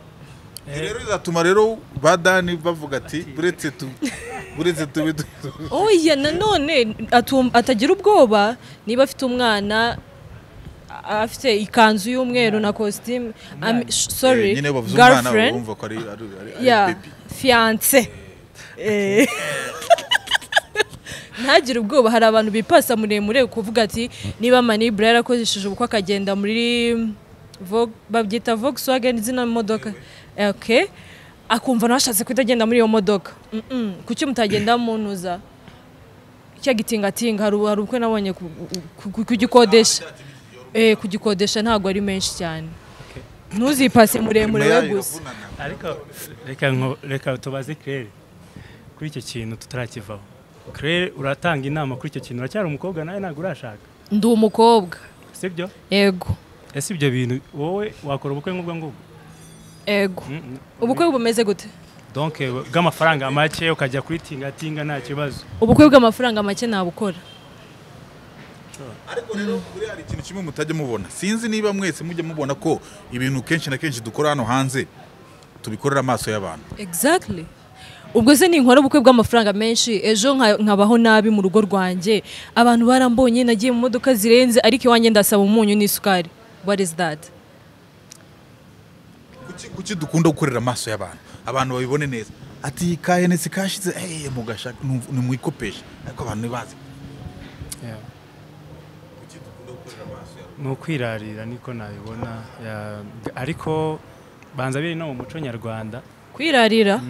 Eh. Ibi rero bizatuma rero ba dani bavuga ati buretse tu buretse tube du- oya nanone atum- atagira ubwoba niba afite umwana a- afite ikanzu y'umweru na kositimu Umwana. Eh, sorry nyine bavuze umwana girlfriend wumva ko ari ari- ari- ari ya baby fiance Eh. ntagire ubwoba hari abantu bipasa muremure kuvuga ati niba manibura yarakozesheje ubukwe akagenda muri Vo- babyita volkswagen zino modoka okay akumva nawe ashatse kutagenda muri iyo modoka Mm-mm. kuki mutagenda munuza cya gitingatinga hari hari ubukwe nabonye ku- ku- ku- kugikodesha Eh, kugikodesha ntabwo ari menshi cyane ntuzipase muremure Inyuma we yayo gusa iravunana. ariko reka nko- reka tubaze kirere kuri icyo kintu tutarakivaho kirere uratanga inama kuri icyo kintu uracyari umukobwa nawe ntabwo urashaka ndi umukobwa sibyo yego ese ibyo bintu wowe wakora ubukwe nk'ubwo ngubwo yego Mm, mm. ubukwe bumeze gute donc eh, bw'amafaranga make ukajya kuri tingatinga nta kibazo ubukwe bw'amafaranga make nabukora ariko rero buriya hari ikintu kimwe mutajya mubona sinzi niba mwese mujya mubona ko ibintu kenshi na kenshi dukora hano hanze tubikorera amaso y'abantu exactly ubwo se ninkora ubukwe bw'amafaranga menshi ejo nka- nkabaho nabi mu rugo rwanjye abantu barambonye nagiye mu modoka zirenze ariko iwanjye ndasaba umunyu n'isukari what is that kuki, kuki dukunda gukorera amaso y'abantu abantu babibone neza ati kayenesi kashize hey, mugashaka numva- nimwikopesha ariko abantu ntibazi kuki dukunda gukorera amaso y'abantu ni ukwirarira niko nabibona ya- ariko banza biri no mu muco nyarwanda kwirarira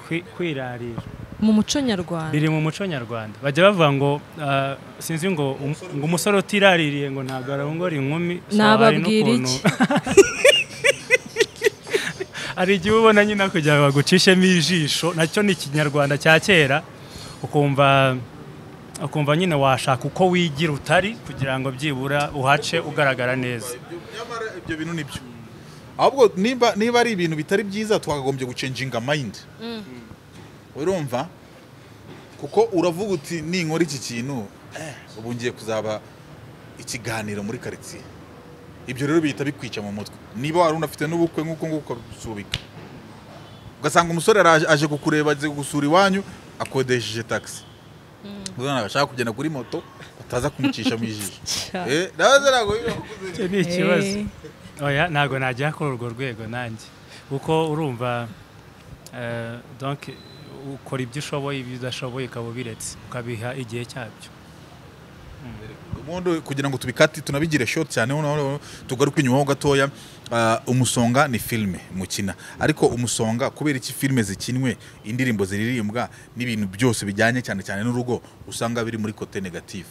Kwi- kwirarira mu muco nyarwanda biri mu muco nyarwanda bajya bavuga ngo ah, sinzi ngo um- ngo umusore utiraririye ngo ntabwo arongora inkumi So, hari Nababwira n'ukuntu- iki? hari igihe ubona nyine kugira ngo bagucishemo ijisho nacyo ni ikinyarwanda cya kera ukumva ukumva nyine washaka uko wigira utari kugira ngo byibura uhace ugaragara neza nyamara ibyo bintu nibyo ahubwo nimba niba ari ibintu bitari byiza twakagombye gucenjinga mayindi urumva kuko uravuga uti ninkora iki kintu eh, ubu ngiye kuzaba ikiganiro muri karitsiye ibyo rero bihita bikwica mu mutwe niba wari unafite n'ubukwe nk'uko nguko ukabisubika ugasanga umusore araje- aje kukureba aje gusura iwanyu akodesheje taxi ubwo ashaka kugenda kuri moto bataza kumucisha mu ijisho Cya. Eh, nawe ntabwo biba icyo ni ikibazo oya ntabwo najya kuri urwo rwego nanjye kuko urumva eh, donc ukora ibyo ushoboye ibyo udashoboye ukaba ubiretse ukabiha igihe cyabyo ubundi kugira ngo tubikate tunabigire shoti cyane noneho tugaruke inyuma ho gatoya ah, umusonga ni filime mukina ariko umusonga kubera iki filime zikinwe indirimbo ziririmbwa n'ibintu byose bijyanye cyane cyane n'urugo usanga biri muri kote negative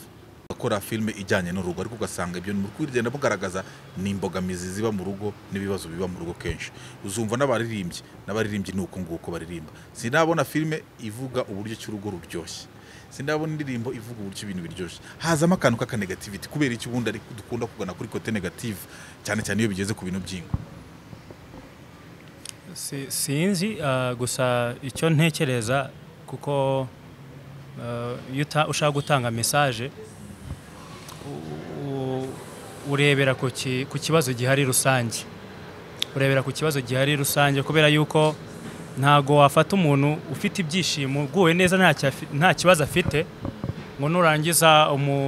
gukora filime ijyanye n'urugo ariko ugasanga ibyo muri kugenda mugaragaza ni imbogamizi ziba mu rugo n'ibibazo biba mu rugo kenshi uzumva n'abaririmbyi n'abaririmbyi ni uko nguko baririmba sinabona filime ivuga uburyo ki urugo ruryoshye sindabona indirimbo ivuga uburyo ibintu biryoshye hazamo akantu k'akanegativiti kubera iki ubundi ari- dukunda kugana kuri kote negative cyane cyane iyo bigeze ku bintu by'ingo Si- sinzi ah, gusa icyo ntekereza kuko ah, iyo uta- ushaka gutanga mesaje u- u- urebera ku ki- ku kibazo gihari rusange urebera ku kibazo gihari rusange kubera yuko ntago wafata umuntu ufite ibyishimo uguwe neza ntacyo afi- nta kibazo afite ngo nurangiza umu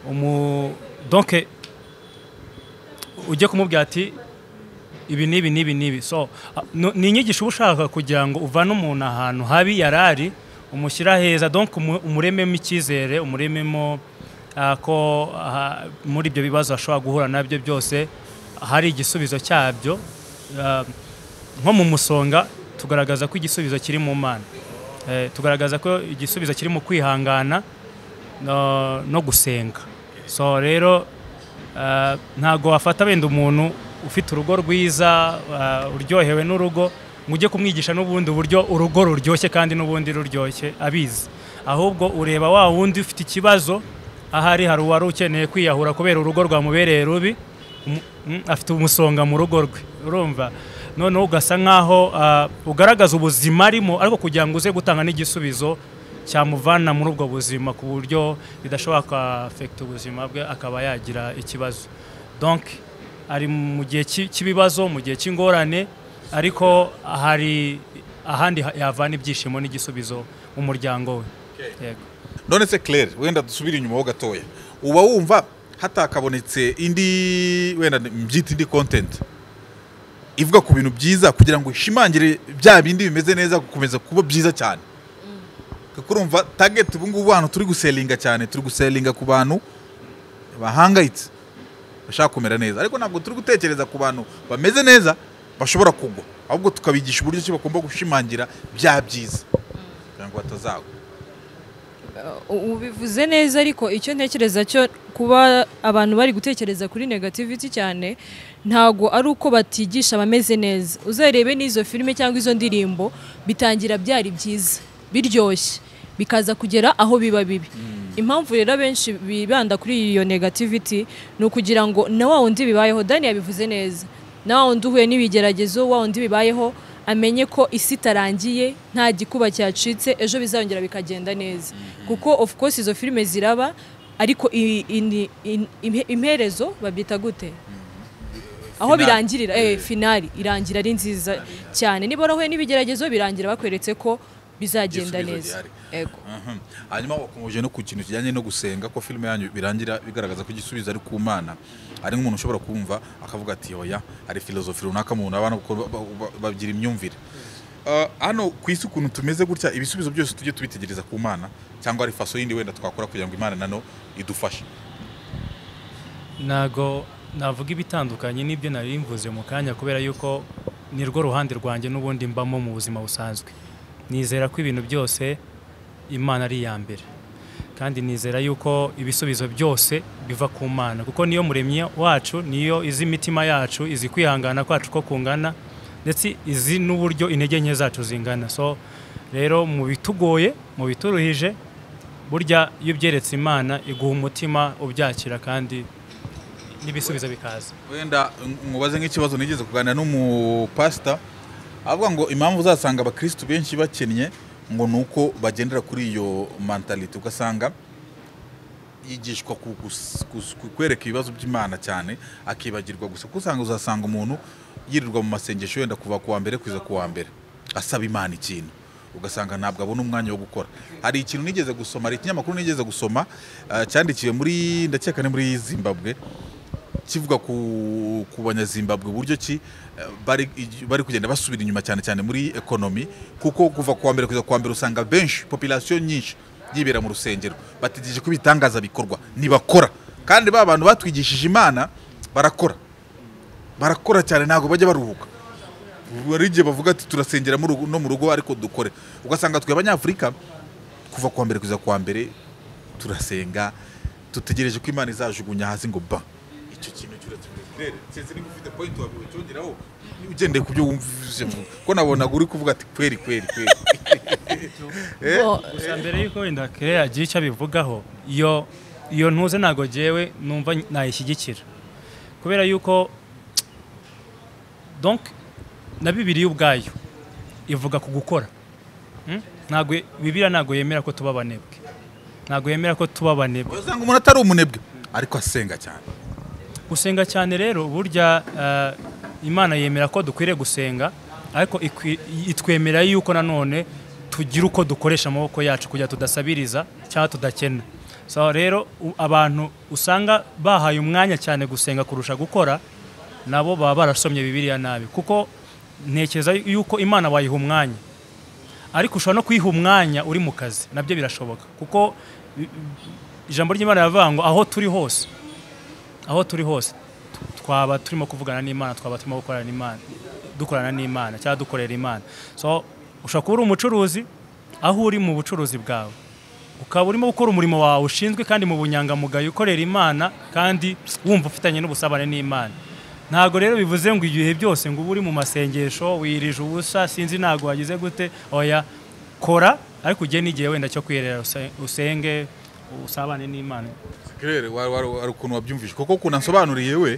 umu donke ujye kumubwira ati ibi n'ibi n'ibi n'ibi so a- no- ni inyigisho uba ushaka kugira ngo uvane umuntu ahantu habi yari ari umushyira heza donc umu- umurememo icyizere umurememo ah, ko ah, muri ibyo bibazo ashobora guhura nabyo byose hari igisubizo cyabyo Ah, nko mu musonga tugaragaza ko igisubizo kiri mu mana Eh, tugaragaza ko igisubizo kiri mu kwihangana no- no gusenga so rero Ah, ntago wafata wenda umuntu ufite urugo rwiza ah, uryohewe n'urugo ngo ujye kumwigisha n'ubundi buryo urugo ruryoshye kandi n'ubundi ruryoshye abizi ahubwo ureba wa wundi ufite ikibazo ahari hari uwari ukeneye kwiyahura kubera urugo rwamubereye rubi umu- mm, afite umusonga mu rugo rwe urumva noneho ugasa nkaho ah, ugaragaza ubuzima arimo ariko kugira ngo uze gutanga n'igisubizo cyamuvana muri ubwo buzima ku buryo bidashobora kwafekita ubuzima bwe akaba yagira ikibazo donc ari mu gihe cy'i- cy'ibibazo mu gihe cy'ingorane ariko hari ahandi ha- yavana ibyishimo n'igisubizo mu muryango we Yego. none se claire wenda dusubire inyuma ho gatoya uba wumva hatakabonetse indi wenda mbyita indi content ivuga ku bintu byiza kugira ngo ishimangire bya bindi bimeze neza gukomeza kuba byiza cyane kuko urumva target ubu ngubu hano turi guselinga cyane turi guselinga ku bantu bahangayitse bashaka kumera neza ariko ntabwo turi gutekereza ku bantu bameze neza bashobora kugwa ahubwo tukabigisha uburyo ki bagomba gushimangira bya byiza kugira ngo batazagwa U- ubivuze neza ariko icyo ntekereza cyo kuba abantu bari gutekereza kuri negativity cyane ntago ari uko batigisha abameze neza uzarebe n'izo filime cyangwa izo ndirimbo bitangira byari byiza biryoshye bikaza kugera aho biba bibi impamvu rero abenshi bibanda kuri iyo negativity ni ukugira ngo na wa wundi bibayeho dani yabivuze neza na wa wundi uhuye n'ibigeragezo wa wundi bibayeho amenye ko isi itarangiye nta gikuba cyacitse ejo bizongera bikagenda neza kuko of course izo filime ziraba ariko i- i- ni- i- imhe- imperezo babyita gute aho Finale. birangirira eh, finali irangira ari nziza cyane niba warahuye n'ibigeragezo birangira bakweretse ko bizagenda Igisubizo neza gihari. Yego. Mhm. hanyuma wakomeje no ku kintu kijyanye no gusenga ko filime yanyu birangira bigaragaza ko igisubizo ari ku mana hari nk'umuntu ushobora kumva akavuga ati oya hari filozofi runaka mu abantu kuko ba- ba- ba- bagira imyumvire Ah, hano ku isi ukuntu tumeze gutya ibisubizo byose tujye tubitegereza ku mana cyangwa hari faso yindi wenda twakora kugira ngo imana nano idufashe ntago navuga ibitandukanye n'ibyo nari mvuze mu kanya kubera yuko nirwo ruhande rwanjye n'ubundi mbamo mu buzima busanzwe nizera ko ibintu byose imana ari iya mbere kandi nizera yuko ibisubizo byose biva ku mana kuko niyo muremyi wacu niyo izi imitima yacu izi kwihangana kwacu ko kungana ndetse izi n'uburyo intege nke zacu zingana so rero mu bitugoye mu bituruhije burya iyo ubyeretse imana iguha umutima ubyakira kandi n'ibisubizo bikaza wenda mubaze nk'ikibazo nigeze kuganira n'umupasita avuga ngo impamvu uzasanga abakirisitu benshi bakennye ngo ni uko bagendera kuri iyo mentality ugasanga yigishwa ku- gus- gus- ku- kwereka ibibazo by'imana cyane akibagirwa gusa kuko usanga uzasanga umuntu yirirwa mu masengesho wenda kuva ku wa mbere kugeza ku wa mbere asaba imana ikintu ugasanga ntabwo abona umwanya wo gukora hari ikintu nigeze gusoma hari ikinyamakuru nigeze gusoma ah, cyandikiwe muri ndakeka ni muri zimbabwe kivuga ku, ku banyazimbabwe uburyo ki eh, bari, igi- bari kugenda basubira inyuma cyane cyane muri ekonomi kuko kuva kuwa mbere kugeza kuwa mbere usanga benshi population nyinshi yibera mu rusengero bategereje ko ibitangaza bikorwa ntibakora kandi ba bantu batwigishije imana barakora barakora cyane ntabwo bajya baruhuka hari igihe bavuga ati turasengera mu rugo- no mu rugo ariko dukore ugasanga twe abanyafurika kuva kuwa mbere kugeza kuwa mbere turasenga dutegereje ko imana izajugunya hasi ngo ba icyo kintu cy'uraturere sinzi niba ufite point wabiwe cyongeraho ugendeye ku byo wumvise ko nabonaga uri kuvuga ati kweri kweri kweri Eh? Bo- gusa mbere y'uko wenda kere agira icyo abivugaho iyo iyo ntuze ntabwo jyewe numva nayishyigikira kubera yuko donc na bibiriya ubwayo ivuga ku gukora Hmm? ntabwo bibiriya ntabwo yemera ko tuba abanebwe ntabwo yemera ko tuba abanebwe usanga umuntu atari umunebwe ariko asenga cyane gusenga cyane rero burya eh, imana yemera ko dukwiriye gusenga ariko ikwi- itwemera yuko nanone tugira uko dukoresha amaboko yacu kugira tudasabiriza cyangwa tudakena so rero u- abantu usanga bahaye umwanya cyane gusenga kurusha gukora nabo baba barasomye bibiliya nabi kuko ntekereza yuko imana bayiha umwanya ariko ushobora no kuyiha umwanya uri mu kazi nabyo birashoboka kuko i- i- ijambo ry'imana riravuga ngo aho turi hose aho turi hose tu- twaba turimo kuvugana n'imana twaba turimo gukorana n'imana dukorana n'imana cyangwa dukorera imana so ushobora kuba uri umucuruzi aho uri mu bucuruzi bwawe ukaba urimo gukora umurimo wawe ushinzwe kandi mu bunyangamugayo ukorera imana kandi wumva ufitanye n'ubusabane n'imana ntabwo rero bivuze ngo igihe byose ngo ube uri mu masengesho wirije ubusa sinzi ntabwo wagize gute oya kora ariko ugire n'igihe wenda cyo kwirera use- usenge usabane n'imana kirere hari ukuntu wabyumvise kuko ukuntu ansobanuriye we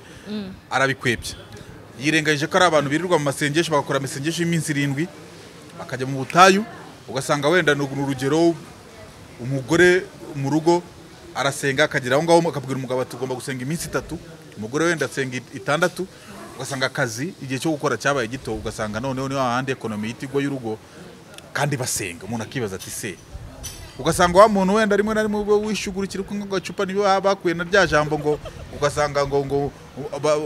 arabikwebya yirengagije ko ari abantu birirwa mu masengesho bagakora amasengesho y'iminsi irindwi bakajya mu butayu ugasanga wenda ni urugero umugore mu rugo arasenga akagera aho ngaho akabwira umugabo ati ugomba gusenga iminsi itatu umugore wenda asenga it- itandatu ugasanga akazi igihe cyo gukora cyabaye gito ugasanga noneho ni hahandi ekonomi y'ikigo y'urugo kandi basenga umuntu akibaza ati se ugasanga wa muntu wenda rimwe na rimwe ubwo wishugurikira uko agacupa niyo baba bakuye na rya jambo ngo ugasanga ngo ngo ba-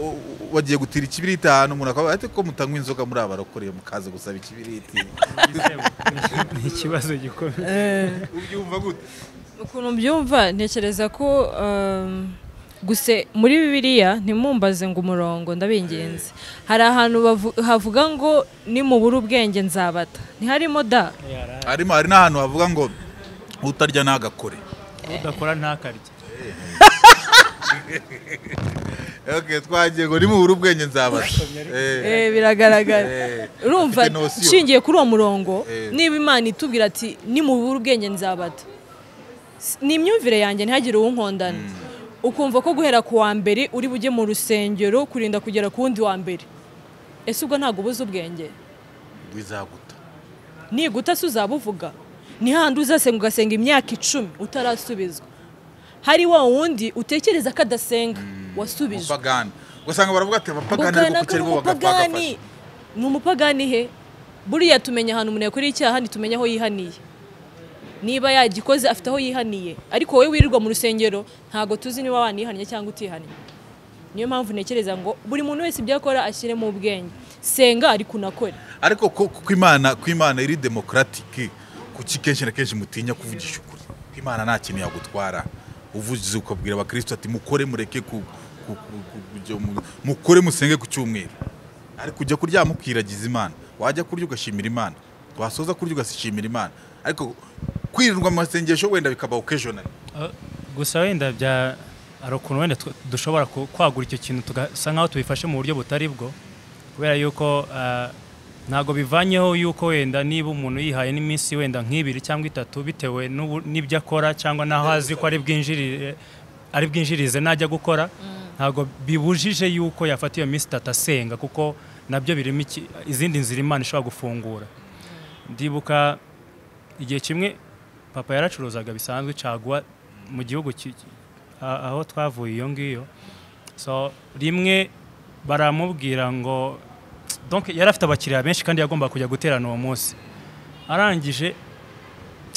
bagiye gutira ikibiriti ahantu umuntu akaba ati ko mutanywa inzoga muri aba barokoreye mukaza gusaba ikibiriti ni ikibazo gikomeye ubyumva gute ukuntu mbyumva ntekereza ko um, guse muri bibiliya ntimumbaze ngo umurongo ndabingenzi hari ahantu bavu- havuga ngo nimubura ubwenge nzabata ntiharimo da harimo hari n'ahantu havuga ngo utarya ntagakore udakora ntakarye okay, twagiye ngo nimubura ubwenge nzabara Eh, Eh, biragaragara Eh, urumva afite nosiyo. nshingiye kuri uwo murongo Eh. niba imana itubwira ati nimubura ubwenge nzabata S- ni imyumvire yanjye ntihagire uwunkondana ukumva ko guhera ku wa mbere uri bujye mu rusengero kurinda kugera ku wundi wa mbere ese ubwo ntabwo ubuze ubwenge bizaguta niguta se uzabuvuga ni hahandi uzasenga ugasenga imyaka icumi utarasubizwa hari wa wundi utekereza ko adasenga wasubijwe umupagani ugasanga baravuga ati abapagani Ubukana ariko ku bw'uwo kirwa mupagani. bagafasha ni umupagani he buriya tumenya ahantu umuntu yakoreye icyaha ntitumenya aho yihaniye niba yagikoze afite aho yihaniye ariko wowe wirirwa mu rusengero ntabwo tuzi niba wanihannye cyangwa utihannye niyo mpamvu ntekereza ngo buri muntu wese ibyo akora ashyiremo ubwenge senga ariko unakore ariko ku- ku imana ku imana iri demokaratike kuki kenshi na kenshi mutinya kuvugisha ukuri ku imana nta kintu yagutwara uvugize ukabwira abakristo ati mukore mureke ku- ku- ku- ku- kujya mu- mukore musenge ku cyumweru ariko ujya kuryama ukiragiza imana wajya kurya ugashimira imana wasoza kurya ugashimira imana ariko kwirirwa mu masengesho wenda bikabaho k'ejo na Uh, gusa wenda bya hari ukuntu wenda tw- dushobora ku- kwagura icyo kintu tugasa nkaho tubifashe mu buryo butari bwo kubera yuko uh, ntabwo bivanyeho yuko wenda niba umuntu yihaye n'iminsi wenda nk'ibiri cyangwa itatu bitewe n'ubu- n'ibyo akora cyangwa n'aho azi ko ari bwinjirire ari bwinjirize najya gukora ntabwo bibujije yuko yafata iyo minsi itatu asenga kuko nabyo birimo iki- izindi nzira imana ishobora gufungura ndibuka igihe kimwe papa yaracuruzaga bisanzwe caguwa mu gihugu ki- a- aho twavuye iyo ngiyo so rimwe baramubwira ngo donc yari afite abakiriya benshi kandi yagomba kujya guterana uwo munsi arangije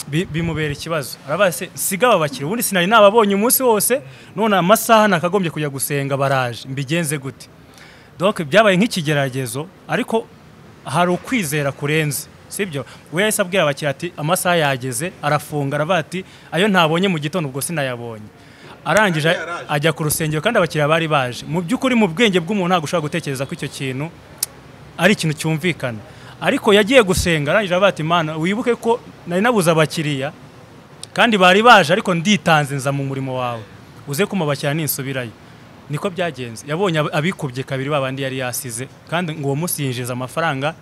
bi- bimubera ikibazo arabaye se siga aba bakiriya ubundi sinari nababonye umunsi wose none amasaha nakagombye kujya gusenga baraje mbigenze gute donc byabaye nk'ikigeragezo ariko hari ukwizera kurenze sibyo we yahise abwira abakiriya ati amasaha yageze arafunga aravuga ati ayo ntabonye mu gitondo ubwo sinayabonye arangije Yari yaraje. ajya ku rusengero kandi abakiriya bari baje mu by'ukuri mu bwenge bw'umuntu ntabwo ushobora gutekereza ko icyo kintu ari ikintu cyumvikana ariko yagiye gusenga arangije avuga ati imana wibuke ko nari nabuze abakiriya kandi bari baje ariko nditanze nza mu murimo wawe uze kumubakira ninsubirayo niko byagenze yabonye ab- abikubye kabiri babandi yari yasize kandi ngo uwo munsi yinjiza amafaranga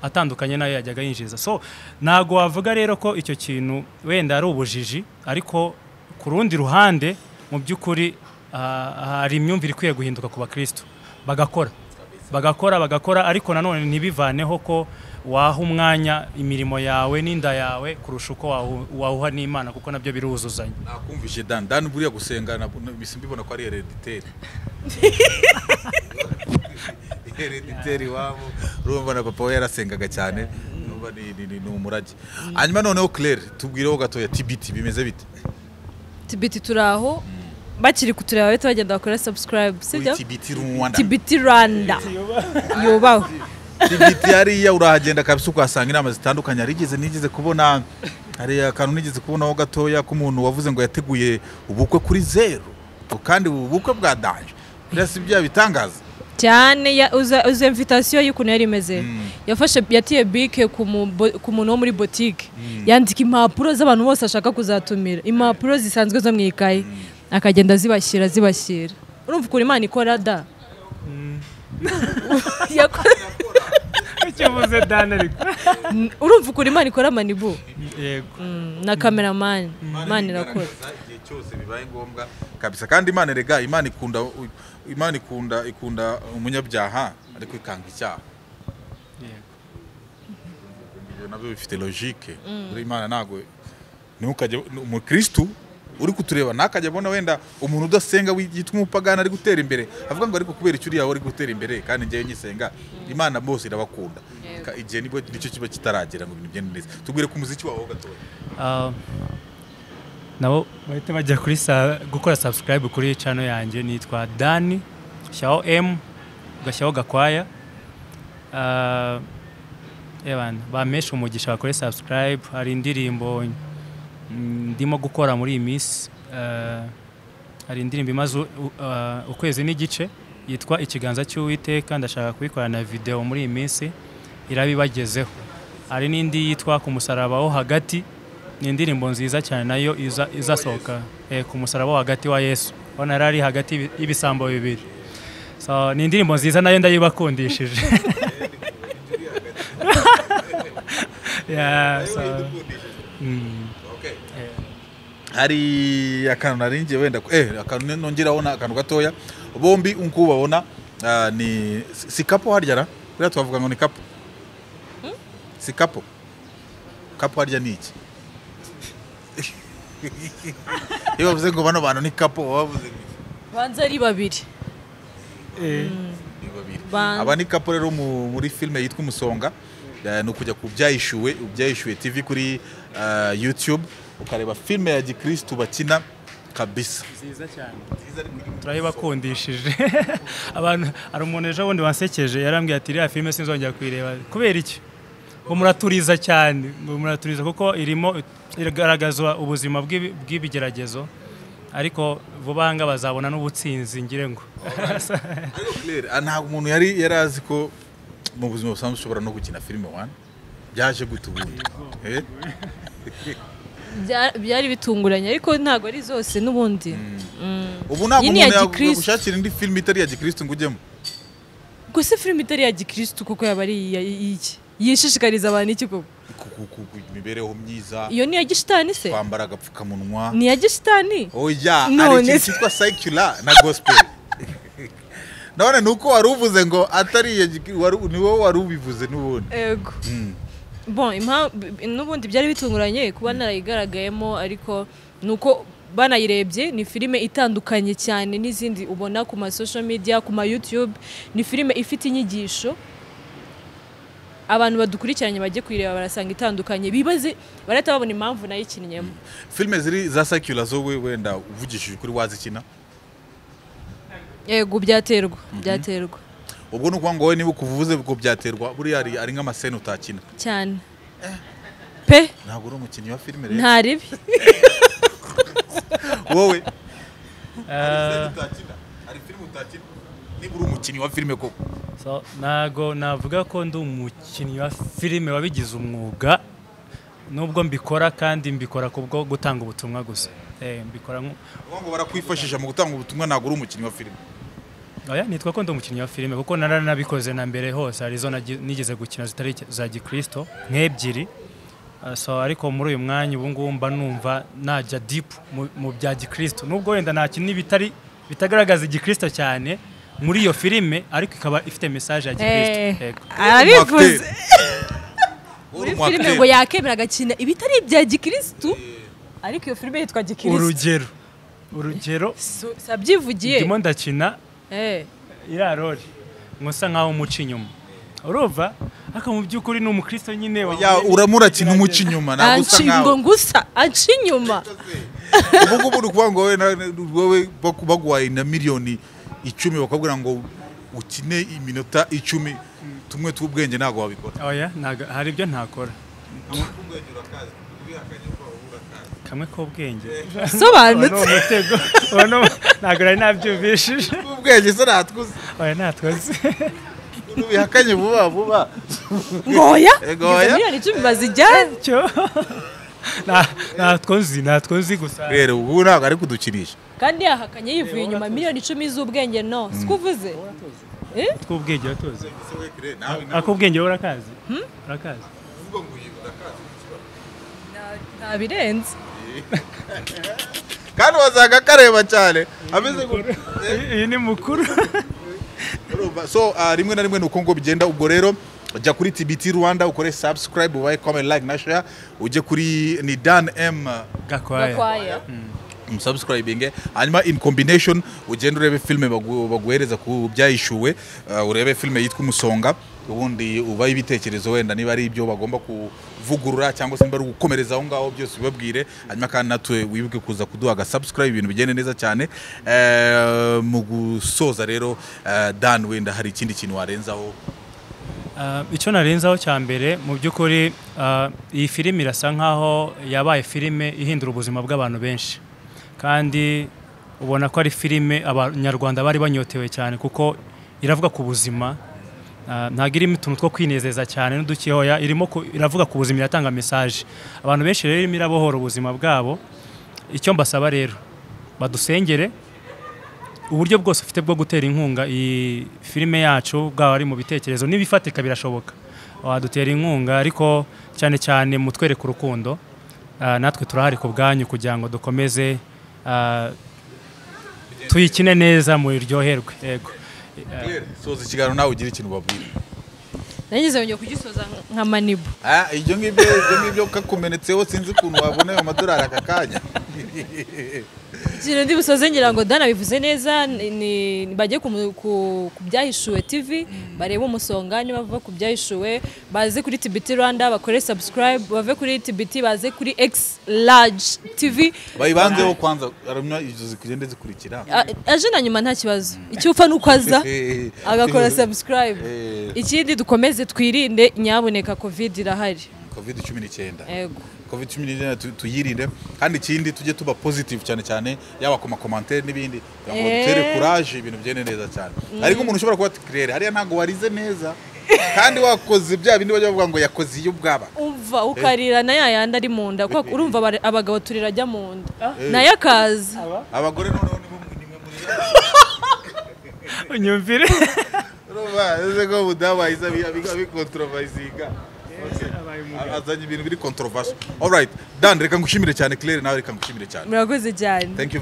atandukanye n'ayo yajyaga yinjiza so ntabwo wavuga rero ko icyo kintu wenda ari ubujiji ariko ku rundi ruhande mu by'ukuri ah, hari imyumvire ikwiye guhinduka ku bakristo bagakora bagakora bagakora ariko nanone ntibivaneho ko waha umwanya imirimo yawe n'inda yawe kurusha uko wahu- wawuha n'imana kuko nabyo biruzuzanya nakumvishe dan dan buriya gusenga nabwo mbisi mbibona ko ari herediteri herediteri iwabo urumva na papa we yarasengaga cyane urumva ni- ni- ni- ni umurage hanyuma noneho claire tubwireho gatoya tbt bimeze bite tibiti turi aho bakiri kutureba bahita bagenda bakora subscribe sibyo Kuri tbt rwanda tibiti rwanda yubahwe tbt hariya urahagenda kabisa ukahasanga inama zitandukanye harigeze nigeze kubona hari akantu nigeze kubonaho gatoya k'umuntu wavuze ngo yateguye ubukwe kuri zeru kandi ubu bukwe bwadanje buriya si bya bitangaza cyane ya- uza uza invitation y'ukuntu yari imeze yafashe yatiye bike ku mu- bo- ku muntu wo muri botike yandika impapuro z'abantu bose ashaka kuzatumira impapuro zisanzwe zo mu ikayi akagenda azibashyira zibashyira urumva ukuntu imana ikora da Yako- icyo uvuze dani ariko Mm, urumva ukuntu imana ikora manibu yego Mm, na kameramani imana irakora igaragaza igihe cyose bibaye ngombwa kabisa kandi imana erega imana ikunda imana ikunda ikunda umunyabyaha ariko ikanga icyaha yego ibyo nabyo bifite logique buri imana ntabwo ntukajye umukirisitu uri kutureba ntakajya abona wenda umuntu udasenga yitwa umupagani ari gutera imbere avuga ngo ariko kubera icyo uriya wari gutera imbere kandi njyewe nyisenga imana bose irabakunda Ka- igihe nibwo nicyo kiba kitaragera ngo ibintu bigende neza tubwire ku muziki wawe ho gatoya Ah, nabo bahita bajya kuri sa- gukora subscribe kuri channel yanjye nitwa dani shyiraho m ugashyiraho gakwaya Ah, ebana bameshe umugisha bakore subscribe hari indirimbo mm, ndimo gukora muri iyi minsi Ah, hari indirimbo imaze u- u- ah, ukwezi n'igice yitwa ikiganza cy'uwiteka ndashaka kuyikorana video muri iyi minsi irabibagezeho hari n'indi yitwa ku musaraba wo hagati ni indirimbo nziza cyane nayo iza- izasohoka eh, ku musaraba wo hagati wa yesu ubona yari ari hagati y'ibi- y'ibisambo bibiri so ni indirimbo nziza nayo ndayibakundishije Yeah, so, mm, eh. hari akantu naringiye wenda ku- eh akantu nongeraho ni akantu gatoya bombi uko ubabona ah, ni si si kapo harya ra buriya twavuga ngo ni kapo si kapo kapo harya ni iki iyo bavuze ngo bano bantu ni kapo baba bavuze ngo iki? banza ari babiri ni babiri Ban- aba ni kapo rero mu- muri filime yitwa umusonga eh, ni ukujya ku byayishuwe byayishuwe tv kuri ah, youtube ukareba filime ya gikirisitu bakina kabisa nziza cyane turayibakundishije abantu hari umuntu ejo bundi wansekeje yarambwiye ati iriya filime sinzongera kuyireba kubera iki ngo muraturiza cyane ngo muraturiza kuko irimo iragaragaza ubuzima bw'ibi- bw'ibigeragezo ariko vuba aha ngaha bazabona n'ubutsinzi ngire ngo Claire, ah, ntabwo umuntu yari yari azi ko mu buzima busanzwe ushobora no gukina filime wani byaje guta ubundi Eh? Bya- byari bitunguranye ariko ntabwo ari zose n'ubundi Mm. ubu ntabwo Iyi ni umuntu iya yagu- Gikristo. yagushakira indi filime itari iya gikirisitu ngo ujyemo gusa filime itari ya gikirisitu kuko yaba ari iya- iy'iki yishishikariza abantu iki koko Ku- ku- ku- ku mibereho myiza iyo ni iya gishitani se kwambara agapfukamunwa ni iya gishitani oya hari None ikintu se. cyitwa sayikula na gospel none ni uko wari uvuze ngo atari iya Gikri- wari- ni wowe wari ubivuze n'ubundi yego bon impa- b- n'ubundi byari bitunguranye kuba narayigaragayemo ariko ni uko banayirebye ni filime itandukanye cyane n'izindi ubona ku ma social media ku ma youtube ni filime ifite inyigisho abantu badukurikiranye bajye kuyireba barasanga itandukanye bibaze barahita babona impamvu nayikinnyemo filime ziri za sayikula zo we- wenda uvugishije kuri wazikina yego byaterwa byaterwa ubwo ni ukuvuga ngo wowe niba ukuvuze ubwo byaterwa buriya ari ari nk'amasene utakina cyane pe ntabwo uri umukinnyi wa filime rero nta ribi wowe Eh, hari filime utakina niba uri umukinnyi wa filime koko so, ntago navuga ko ndi umukinnyi wa filime wabigize umwuga nubwo mbikora kandi mbikora kubwo gutanga ubutumwa gusa Eh, mbikora nko- ubu ngubu barakwifashisha mu gutanga ubutumwa ntabwo uri umukinnyi wa filime oya nitwa ko ndi umukinnyi wa filime kuko naranabikoze na mbere hose hari izo nagi- nigeze gukina zitari za gikirisito nk'ebyiri Ah, so ariko muri uyu mwanya ubu ngubu mba numva najya dipu mu- mu bya gikirisito nubwo wenda nakina ibitari bitagaragaza igikirisito cyane muri iyo filime ariko ikaba ifite mesaje ya Eh, gikirisito Yego. arabivuze muri uri mu filime ngo yakemera agakina ibitari ibya gikirisitu ariko iyo filime yitwa gikirisitu urugero urugero Su- sabyivugiye ndimo ndakina Eh, iriya rori nkusa nkaho umuca inyuma urumva ariko mu by'ukuri ni umukristo nyine Ya, uramo urakina umuca inyuma ntabwo usa anca ngo nkawe ngusa anca inyuma ubu ngubu uri kuvuga ngo wowe na- wowe baku- baguhaye na miliyoni icumi bakakubwira ngo ukine iminota icumi tumwe tw'ubwenge ntabwo wabikora oya ntago- hari ibyo ntakora kamwe k'ubwenge uwo ni sobanutse umutego uwo ni umu- ntago nari nabyumvishije ubwenge se natwuze oya natwaze ubihakanye vuba vuba ngoya Ego, Izo oya. miliyoni icumi bazijyane cyo Na- natwo nzi natwo nzi gusa rero ubu ntabwo ari kudukinisha kandi yahakanye yivuye inyuma miliyoni icumi z'ubwenge no siko uvuze Eh? tw'ubwenge uratuzi ak'ubwenge wowe urakazi urakazi nta birenze kandi wasanga kareba cyane ameze gutya iyi ni mukuru Urumva, so ah, rimwe na rimwe ni uko ngo bigenda ubwo rero jya kuri tbt rwanda ukore subscribe ubaye comment like na share ujye kuri ni dan m gakwaya gakwaya umusubscribinge hanyuma in combination ugenda urebe filime bagu- baguhereza ku byayishyuwe ah, urebe filime yitwa umusonga ubundi ubaye ibitekerezo wenda niba ari ibyo bagomba kuvugurura cyangwa se niba ari ugukomereza aho ngaho byose ubibabwire hanyuma kandi natwe wibuke kuza kuduha agasubscribe ibintu bigende neza cyane Eh, mu gusoza rero eh, dan wenda hari ikindi kintu warenzaho Ah, icyo narenzaho cya mbere mu by'ukuri ah, iyi filime irasa nk'aho yabaye filime ihindura ubuzima bw'abantu benshi kandi ubona ko ari filime abanyarwanda bari banyotewe cyane kuko iravuga ku buzima Ah, ntabwo irimo utuntu two kwinezeza cyane n'udukehoya irimo ku- iravuga ku buzima iratanga mesaje abantu benshi rero irimo irabohora ubuzima bwabo icyo mbasaba rero badusengere uburyo bwose ufite bwo gutera inkunga iyi filime yacu bwaba ari mu bitekerezo n'ibifatika birashoboka wadutera inkunga ariko cyane cyane mutwereka urukundo Ah, natwe turahari ku bwanyu kugira ngo dukomeze ah, tuyikine neza muryoherwe yego soza ikiganiro nawe ugire ikintu ubabwira nanjye zongeye kugisoza nka manibu Ah, ibyo ngibyo ibyo ngibyo kakumenetseho sinzi ukuntu wabona ayo madolari aka kanya ikintu ndi busoze ngira ngo dana bivuze neza ni- ni- bajye ku- ku ku byahishuwe tv barebe umusonga niba bava ku byahishuwe baze kuri tbt rwanda bakore subscribe bave kuri tbt baze kuri x large tv bayibanzeho kwanza hanyuma izo zikugende zikurikira A- aje na nyuma nta kibazo icyo upfa nuko aza agakora subscribe Eh. ikindi dukomeze twirinde nyabuneka covid irahari covid cumi n'icyenda yego covid cumi n'icyenda tu- tuyirinde kandi ikindi tujye tuba positive cyane cyane yaba ku makomantere n'ibindi kugira ngo Eh. dutere kuraje ibintu bigende neza cyane ariko umuntu ushobora kuba ati kirere hariya ntabwo warize neza kandi wakoze bya bindi bajya bavuga ngo yakoze iyo bwaba umva ukarira na ya yandi ari mu nda kuko urumva abare- abagabo turira ajya mu nda nayo akaza abagore noneho ni bo- ni mwe muri unyumvire Urumva, ese ko umudamu ahise abi- abi- abikontrovayizinga Okay. azanye ibintu biri controversial alright dan reka ngushimire cyane claire nawe reka ngushimire cyane murakoze cyane thank you